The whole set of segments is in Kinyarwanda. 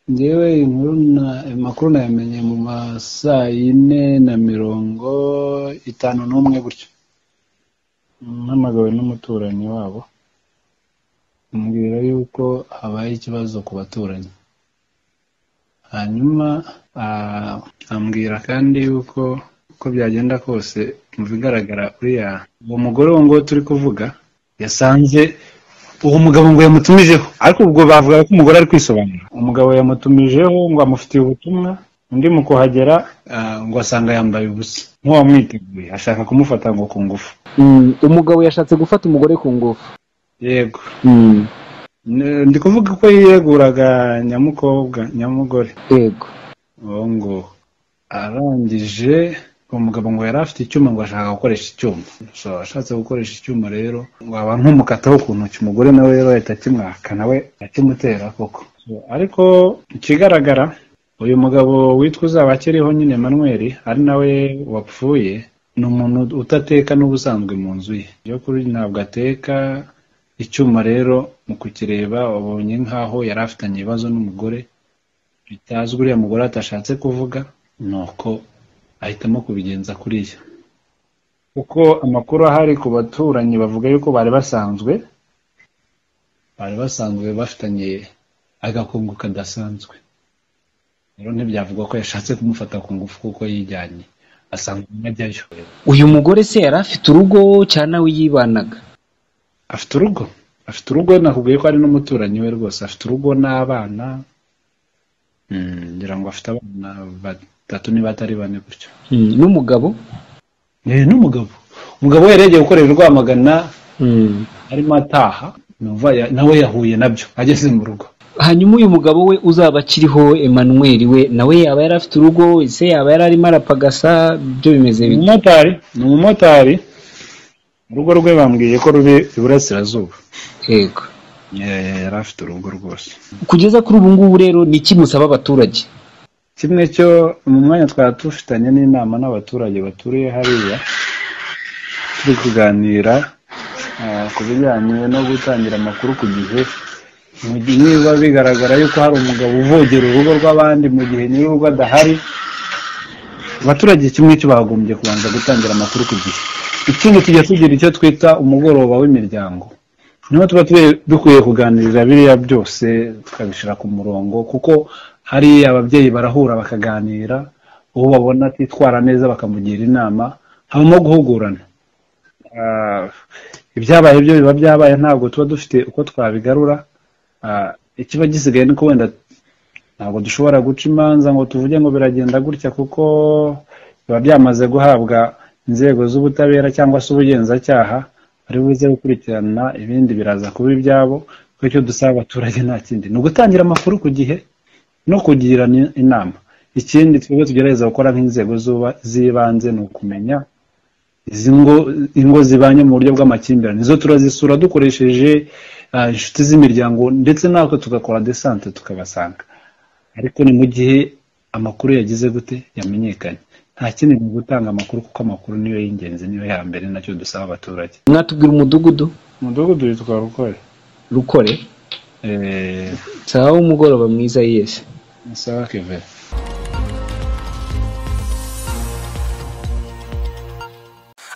Njyewe amakuru nayamenye mu ma saa yine na mirongo itanu n'umwe gutyo mpamagawe n'umuturanyi wabo ambwira yuko habaye ikibazo ku baturanyi hanyuma ambwira kandi yuko uko byagenda kose mu bigaragara uriya uwo mugore wo ngaho turi kuvuga yasanze uwo mugabo ngo yamutumijeho ariko ubwo bavuga ko umugore ari kwisobanura umugabo yamutumijeho ngo amufitiye ubutumwa undi mu kuhagera ngo asanga yambaye ubusa nk'uwamwiteguye ashaka kumufata ngo ku ngufu umugabo yashatse gufata umugore ku ngufu yego ndi kuvuga ko yiyeguraga nyamukobwa nyamugore yego uwo ngo arangije uwo mugabo ngo yari afite icyuma ngo ashaka gukoresha icyuma ashatse gukoresha icyuma rero ngo aba nkumukataho ukuntu umugore nawe rero yahita akimwaka nawe akimutera koko ariko ikigaragara uyu mugabo witwa uzaba akiriho nyine manuel ari nawe wapfuye ni umuntu utateka n'ubusanzwe mu nzu ye ibyo kuri ntabwo ateka icyuma rero mu kukireba wabonye nk'aho yari afitanye ibibazo n'umugore bitazwi uriya mugore atashatse kuvuga ni uko ahitamo kubigenza kuriya kuko amakuru ahari ku baturanyi bavuga yuko bari basanzwe bari basanzwe bafitanye agakungu kadasanzwe rero ntibyavuga ko yashatse kumufata ku ngufu kuko yijyanye asanga ajyayo uyu mugore se yari afite urugo cyane nawe yibanaga afite urugo afite urugo nakubwiye ko ari n'umuturanyi we rwose afite urugo n'abana ngira ngo afite abana batatu niba atari bane gutyo n'umugabo n'umugabo umugabo we yari yagiye gukorera urwamagana arimo ataha nawe yahuye nabyo ageze mu rugo hanyuma uyu mugabo we uzaba akiriho Emmanuel we nawe yaba yari afite urugo ese yaba yari arimo arapagasa ibyo bimeze ni umumotari ni umumotari urugo rwe bambwiye ko ruri iburasirazuba yego yari afite urugo rwose kugeza kuri ubu ngubu rero ni iki musaba abaturage kimwe cyo mu mwanya twaba dufitanye n'inama n'abaturage baturiye hariya turi kuganira ku bijyanye no gutangira amakuru ku gihe niba bigaragara yuko hari umugabo uvogera urugo rw'abandi mu gihe nyir'urugo adahari abaturage kimwe cyo bagombye kubanza gutangira amakuru ku gihe ikindi tujya tugira icyo twita umugoroba w'imiryango niho tuba dukwiye kuganirira biriya byose tukabishyira ku murongo kuko hari ababyeyi barahura bakaganira uwo babona atitwara neza bakamugira inama habamo guhugurana ibyabaye byo biba byabaye ntabwo tuba dufite uko twabigarura ikiba gisigaye ni wenda ntabwo dushobora guca imanza ngo tuvuge ngo biragenda gutya kuko biba byamaze guhabwa inzego z'ubutabera cyangwa se ubugenzacyaha bari buze gukurikirana ibindi biraza kuba ibyabo kuko icyo dusaba abaturage nta kindi ni ugutangira amakuru ku gihe no kugira inama ikindi twebwe tugerageza gukora nk'inzego z'ibanze ni ukumenya izi ngo ingo zibanye mu buryo bw'amakimbirane izo turazisura dukoresheje inshuti z'imiryango ndetse natwe tugakora desante tukabasanga ariko ni mu gihe amakuru yagize gute yamenyekanye nta kindi ni ugutanga amakuru kuko amakuru niyo y'ingenzi niyo ya mbere nacyo dusaba abaturage mwatubwira umudugudu umudugudu witwa rukore rukore sawa w'umugoroba mwiza yesi sawa kevere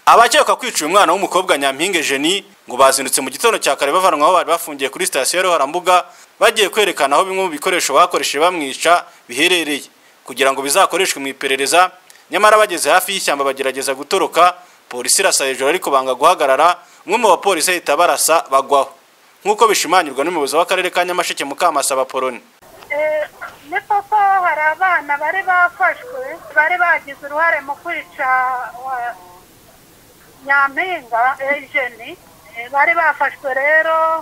abakeka kwica uyu mwana w'umukobwa nyampinge jeni ngo bazindutse mu gitondo cya kare bavanwa aho bari bafungiye kuri sitasiyo ya ruharambuga bagiye kwerekana aho bimwe mu bikoresho bakoresheje bamwica biherereye kugira ngo bizakoreshwe mu iperereza nyamara bageze hafi y'ishyamba bagerageza gutoroka polisi irasa hejuru ariko banga guhagarara umwe mu bapolisi ahita barasa bagwaho nk'uko bishimangirwa n'umuyobozi w'akarere ka nyamasheke mukamasa baporoni ni koko hari abana bari bafashwe bari bagize uruhare mu kwica nyampinga ejeni bari bafashwe rero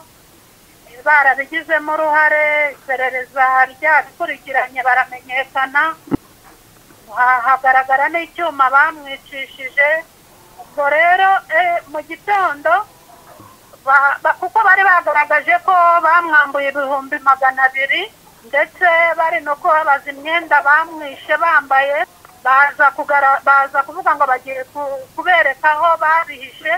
barabigizemo uruhare iperereza ryabikurikiranye baramenyekana hagaragara n'icyuma bamwicishije ubwo rero mu gitondo kuko bari bagaragaje ko bamwambuye ibihumbi magana abiri ndetse bari no kubabaza imyenda bamwishe bambaye baza kuvuga ngo bagiye kubereka aho babihishe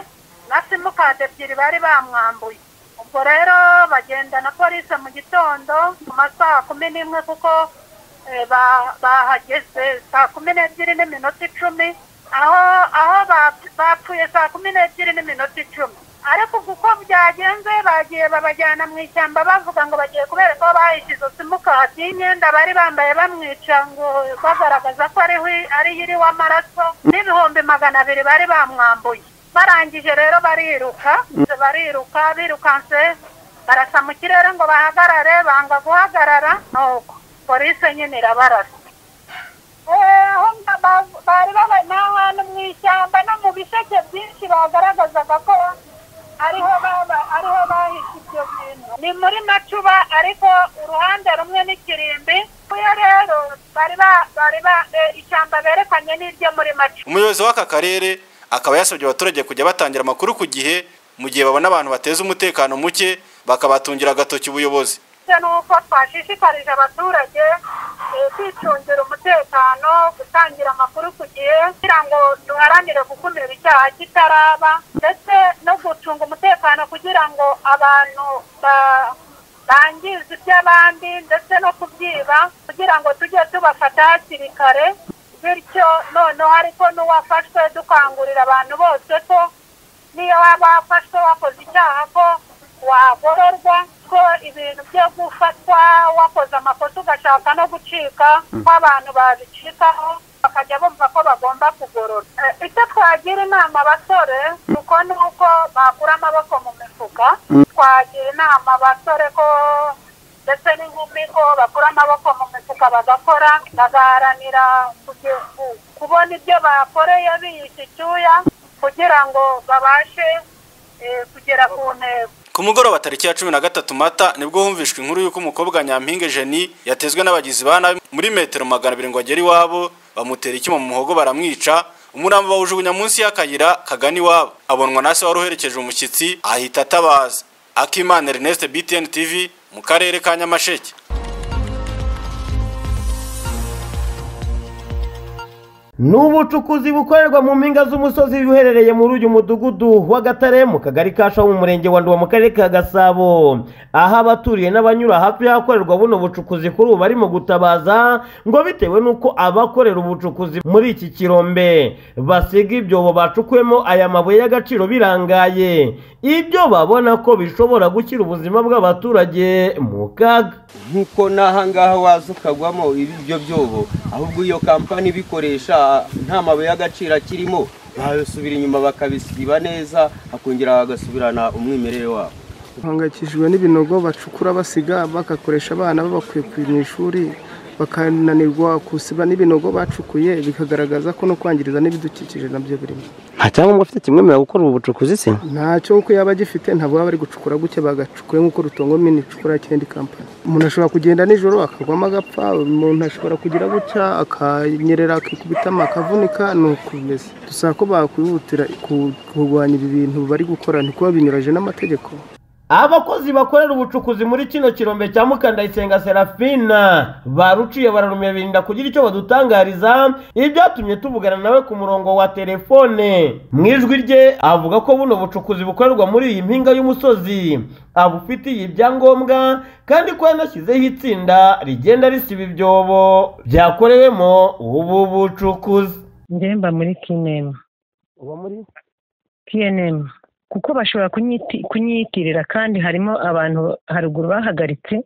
na simukadi ebyiri bari bamwambuye ubwo rero bagenda na polisi mu gitondo mu masaha kumi n'imwe kuko eh, ba- bahageze saa kumi n'ebyiri n'iminota icumi aho aho bap- bapfuye saa kumi n'ebyiri n'iminota icumi ariko kuko byagenze bagiye babajyana mu ishyamba bavuga ngo bagiye kubereka aho bahishe izo simukadi y'imyenda bari bambaye bamwica ngo bagaragaza ko ariho i- ariyo iriho amaraso n'ibihumbi magana abiri bari bamwambuye barangije rero bariruka bariruka birukanse barasa mu kirere ngo bahagarare banga guhagarara nuko polisi nyine irabarasa Eh, ho nga ba- bari babaye n'ahantu mu ishyamba no mu bisheke byinshi bagaragazaga ko ariho baba- ariho bahishe ibyo bintu ni muri macuba ariko uruhande rumwe n'ikirimbi kuyo rero bari ba- bari ba- eh, ishyamba berekanye n'iryo muri macuba umuyobozi w'aka karere akaba yasabye abaturage kujya batangira amakuru ku gihe mu gihe babona abantu bateza umutekano muke bakabatungira agatoki ubuyobozi ndetse n'uko twashishikarije abaturage eh, kwicungira umutekano gutangira amakuru ku gihe kugira ngo duharanire gukumira icyaha kitaraba ndetse no gucunga umutekano kugira ngo abantu ba- bangiza iby'abandi ndetse no kubyiba kugira ngo tujye tubafata hakiri kare bityo noneho ariko n'uwafashwe dukangurira abantu bose ko niyo waba wafashwe wakoze icyaha ko wagororwa ko ibintu byo gufatwa wakoze amakosa ugashaka no gucika kw'abantu babicikaho bakajya bumva ko bagomba kugorora Eh, icyo twagira inama abasore kuko ni uko bakura amaboko mu mifuka twagira inama abasore ko ndetse n'inkumi ko bakura amaboko mu mifuka bagakora bagaharanira kuge- ku- kubona ibyo bakoreye biyishe icyuya kugira ngo babashe eh, kugera ku ntego ku mugoroba tariki ya cumi na gatatu mata nibwo humvishwa inkuru y'uko umukobwa nyampinga jeni yatezwe n'abagizi ba nabi muri metero magana abiri ngo agere iwabo bamutera icyuma mu muhogo baramwica umurambo bawujugunya munsi y'akayira kagana iwabo abonwa na se wari uherekeje umushyitsi ahita atabaza akimana ernest btn tv mu karere ka nyamasheke ni ubucukuzi bukorerwa mu mpinga z'umusozi uherereye muri uyu mudugudu wa gatare mu kagari ka shahu mu murenge wa nduba mu karere ka gasabo aho abaturiye n'abanyura hafi y'ahakorerwa buno bucukuzi kuri ubu barimo gutabaza ngo bitewe n'uko abakorera ubucukuzi muri iki kirombe basiga ibyobo bacukuyemo aya mabuye y'agaciro birangaye ibyo babona ko bishobora gushyira ubuzima bw'abaturage mu kaga nk'uko n'ahangaha waza ukagwamo ibyo byobo ahubwo iyo kampani ibikoresha nta mabuye y'agaciro akirimo bayasubira inyuma bakabisiba neza akongera bagasubirana umwimerere wabo bahangayikishijwe n'ibinogo bacukura basiga bagakoresha abana babakuye ku mu ishuri bakananirwa gusiba n'ibinogo bacukuye bikagaragaza ko no kwangiriza n'ibidukikije nabyo birimo nta cyangombwa afite kimwemerera gukora ubu bucukuzi se ntacyo kuko yaba agifite ntabwo baba bari gucukura gutya bagacukura nk'uko rutongo mini icukura ikindi kampani umuntu ashobora kugenda nijoro akagwamo agapfa umuntu ashobora kugira gutya akanyerera akikubitamo akavunika ni uko bimeze dusaba ko bakwihutira ku- kurwanya ibi bintu bari gukora ntikuba binyuranyije n'amategeko abakozi bakorera ubucukuzi muri kino kirombe cya mukandayisenga serafina baruciye bararumira birinda kugira icyo badutangariza ibyatumye tuvugana nawe ku murongo wa telefone mu ijwi rye avuga ko buno bucukuzi bukorerwa muri iyi mpinga y'umusozi abufitiye ibyangombwa kandi ko yanashyizeho itsinda rigenda risiba ibyobo byakorewemo ubu bucukuzi njye mba muri kinema uba muri pnm kuko bashobora kunyiti- kunyitirira kandi harimo abantu haruguru bahagaritse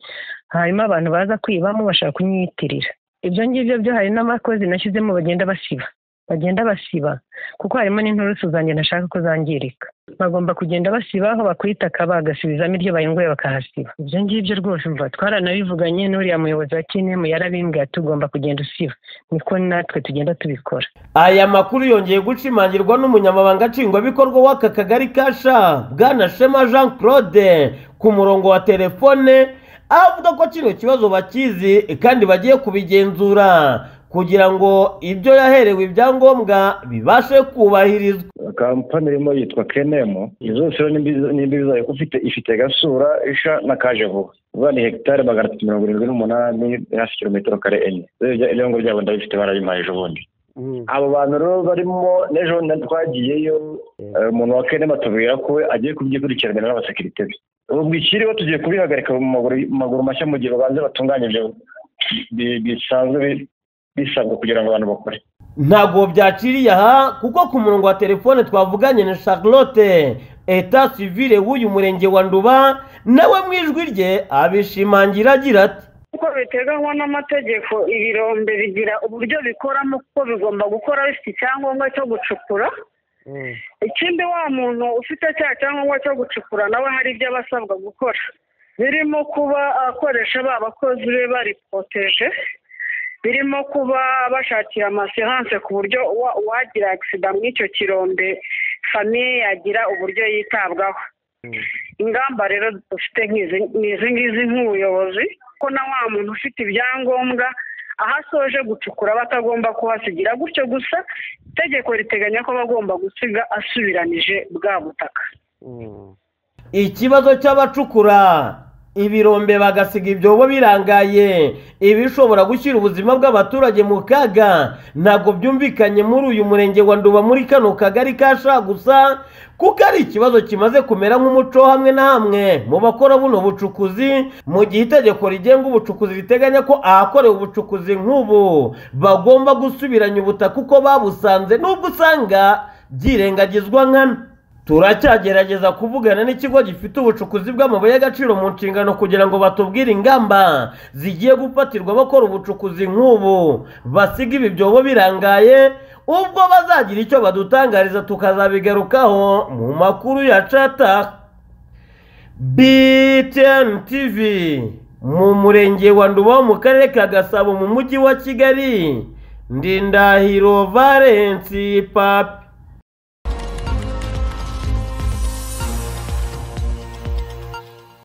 harimo abantu baza kwibamo bashaka kunyitirira ibyo ngibyo byo hari n'abakozi nashyizemo bagenda basiba bagenda basiba kuko harimo n'inturusu zanjye ntashaka ko zangirika bagomba kugenda basiba aho bakwitaka bagasubizamo iryo bayunguye bakahasiba ibyo ngibyo rwose umva twaranabivuganye n'uriya muyobozi wa kinemu yarabimbwiye ati ugomba kugenda usiba niko natwe tugenda tubikora aya makuru yongeye gushimangirwa n'umunyamabanga nshingwabikorwa w'aka kagari kasha bwana shema jean claude ku murongo wa telefone avuga ko kino kibazo bakizi kandi bagiye kubigenzura kugira ngo ibyo yaherewe ibyangombwa bibashe kubahirizwa kampani irimo yitwa kenemo izo zose rero nimbi- nimbi zayo kuko ifite ifite gasura isha na kaje vuba vuba ni hegitari magana atatu mirongo irindwi n'umunani hafi kilometero kare enye rero iryo iryo ngo ryabo ndabifite barabimpaye ejo bundi abo bantu rero barimo n'ejo na- twagiyeyo eh, umuntu wa kane batubwira ko we agiye kubyikurikiranira n'abasekirite be ubu bwikiriho tugiye kubihagarika mu maguru mu maguru mashya mu gihe babanza batunganya ibyo bi- bisanzwe bi- bisabwa kugira ngo abantu bakore ntabwo byaciriye aha kuko ku murongo wa telefone twavuganye na charlotte eta sivire w'uyu murenge wa nduba nawe mu ijwi rye abishimangira agira ati kuko biteganywa n'amategeko ibirombe bigira uburyo bikoramo kuko bigomba gukora bifite icyangombwa cyo gucukura ikindi wa muntu ufite cya cyangombwa cyo gucukura nawe hari ibyo aba asabwa gukora birimo kuba akoresha ba bakozi be bari poroteje birimo kuba bashakiye amasehanse ku buryo uwa- uwagira agisida muri icyo kirombe famiye yagira uburyo yitabwaho ingamba rero dufite nk'izi ni izi ngizi nk'ubuyobozi ko na wa muntu ufite ibyangombwa aho asoje gucukura aba atagomba kuhasigira gutyo gusa itegeko riteganya ko aba agomba gusiga asubiranije bwa butaka ikibazo cy'abacukura ibirombe bagasiga ibyobo birangaye ibishobora gushyira ubuzima bw'abaturage mu kaga ntabwo byumvikanye muri uyu murenge wa nduba muri kano kagari ka shagusa kuko ari ikibazo kimaze kumera nk'umuco hamwe na hamwe mu bakora buno bucukuzi mu gihe itegeko rigenga ubucukuzi riteganya ko ahakorewe ubucukuzi nk'ubu bagomba gusubiranya ubutaka uko babusanze nubwo usanga byirengagizwa nkana turacyagerageza kuvugana n'ikigo gifite ubucukuzi bw'amabuye y'agaciro mu nshingano kugira ngo batubwire ingamba zigiye gufatirwa abakora ubucukuzi nk'ubu basiga ibi byobo birangaye ubwo bazagira icyo badutangariza tukazabigarukaho mu makuru ya cataka BTN TV mu murenge wa Nduba wo mu karere ka Gasabo mu mujyi wa Kigali Ndindahiro Valence Papi